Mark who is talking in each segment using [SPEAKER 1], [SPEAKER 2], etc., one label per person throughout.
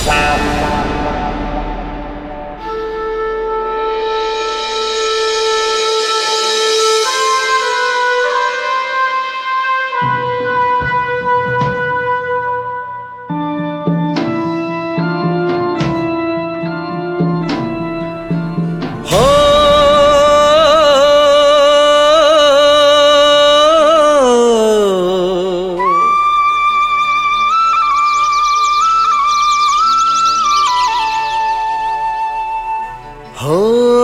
[SPEAKER 1] हो हो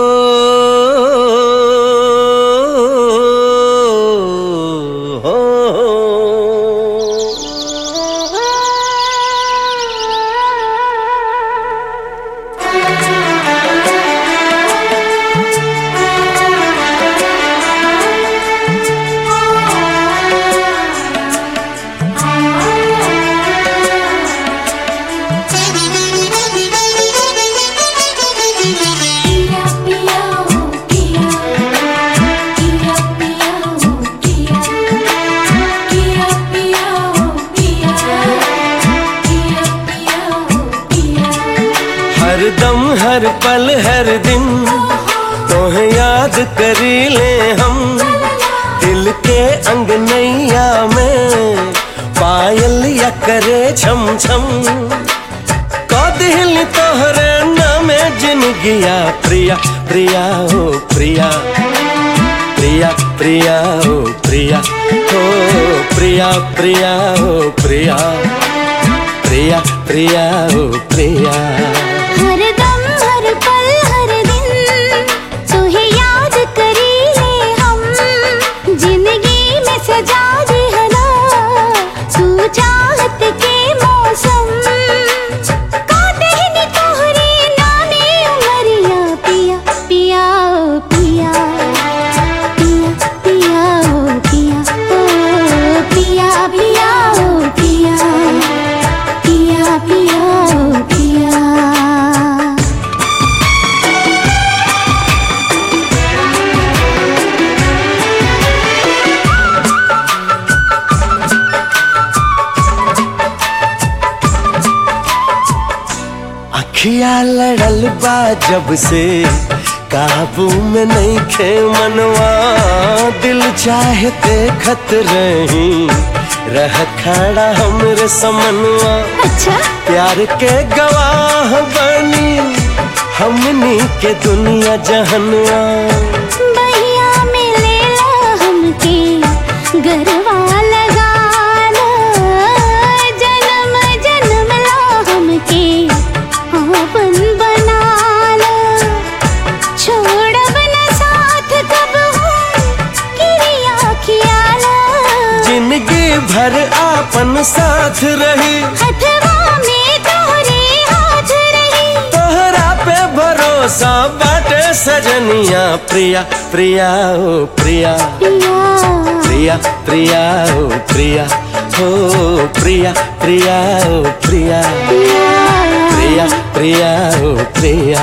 [SPEAKER 2] पिया पिया ओ पिया पिया पिया ओ पिया पिया पिया ओ पिया पिया पिया ओ पिया
[SPEAKER 1] हर दम हर पल हर दिन तोहे याद करी ले हम दिल के अंगनैया में पायल या करे छम छम कौदिल तोहरे नामे जिनगिया प्रिया प्रिया ओ प्रिया प्रिया प्रिया ओ प्रिया ओ प्रिया प्रिया ओ प्रिया प्रिया प्रिया ओ प्रिया
[SPEAKER 2] हर दम हर पल हर दिन तुहे याद करी ले हम जिंदगी में सजा दे हना तू चाहत के मौसम काटे नी तोहरे नामे उमरिया पिया पिया ओ पिया पिया पिया ओ पिया ओ पिया पिया ओ पिया पिया पिया ओ पिया
[SPEAKER 1] अखिया लड़ल बा जब से काबू में नहीं खे मनवा दिल चाहे देखत रही रह खड़ा हमरे समनवा
[SPEAKER 2] अच्छा
[SPEAKER 1] प्यार के गवाह बनी हमनी के दुनिया जहनवा
[SPEAKER 2] बहिया में लेला हमके गरवा लगाना जन्म जन्म ला हमके आपन बनाना छोड़ब न साथ कब किरिया खियाला
[SPEAKER 1] जिंदगी भर आपन साथ रही
[SPEAKER 2] हथवा में तोहरे हाथ रही
[SPEAKER 1] तोहरा पे भरोसा बाटे सजनिया प्रिया प्रिया ओ प्रिया
[SPEAKER 2] पिया
[SPEAKER 1] प्रिया प्रिया ओ प्रिया ओ प्रिया प्रिया ओ प्रिया प्रिया प्रिया ओ प्रिया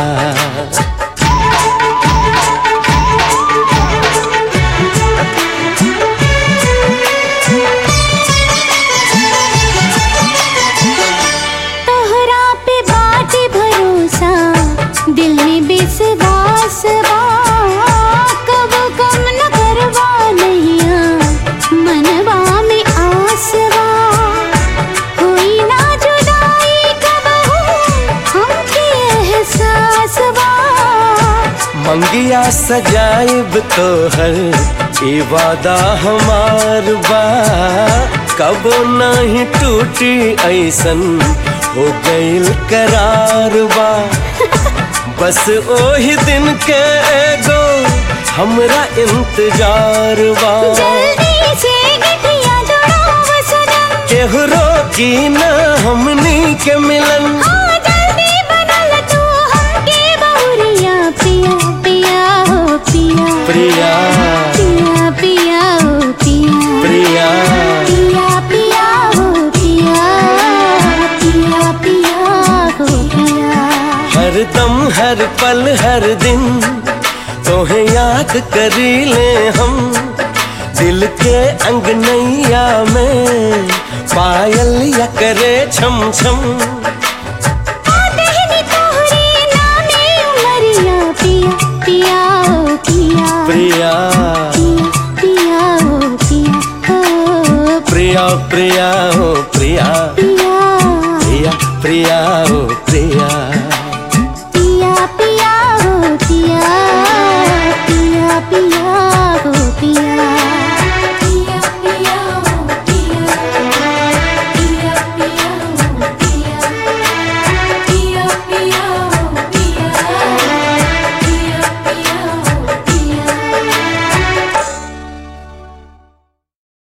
[SPEAKER 2] तोहरा पे बाटे भरोसा दिल में विश्वास बा कब कम न करवा नैया मनवा में आस बा कोई ना जुदाई कब हमके एहसास बा
[SPEAKER 1] मंगिया सजाइब तोहर ई वादा हमार बा कबो नहीं टूटी ऐसन हो गइल करार बा बस ओही दिन के एगो हमरा इंतजार बा
[SPEAKER 2] जल्दी से गठिया जोड़ो सनम
[SPEAKER 1] केहू रोकी ना हमनी के मिलन
[SPEAKER 2] हाँ जल्दी बनल तू हमके बहुरिया पिया पिया हो पिया
[SPEAKER 1] प्रिया
[SPEAKER 2] पिया पिया हो पिया
[SPEAKER 1] प्रिया
[SPEAKER 2] पिया पिया हो पिया पिया पिया हो पिया
[SPEAKER 1] हर दम हर पल हर दिन तोहे याद करी ले हम दिल के अंगनैया में पायल या करे छम छम प्रिया प्रिया हो प्रिया
[SPEAKER 2] पिया
[SPEAKER 1] प्रिया प्रिया